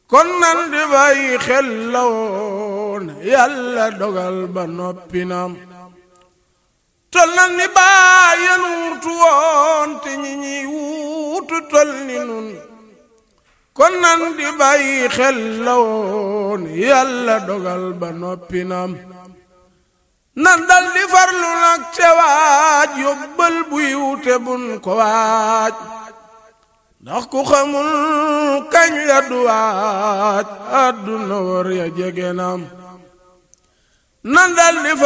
kon nan di bàyyi xel la woon yàlla dogal ba noppi naam tol nan ni bàyyen wuutu woon te ñi ñiy wuutu tol ni nun kon nan di bàyyi xel la woon yàlla dogal ba noppi naam nan dal di farlu nag te waaj yóbbal buy wute bun ko waaj ndax ku xamul kañ la du waaj àdduna war ya jege naam nan dal di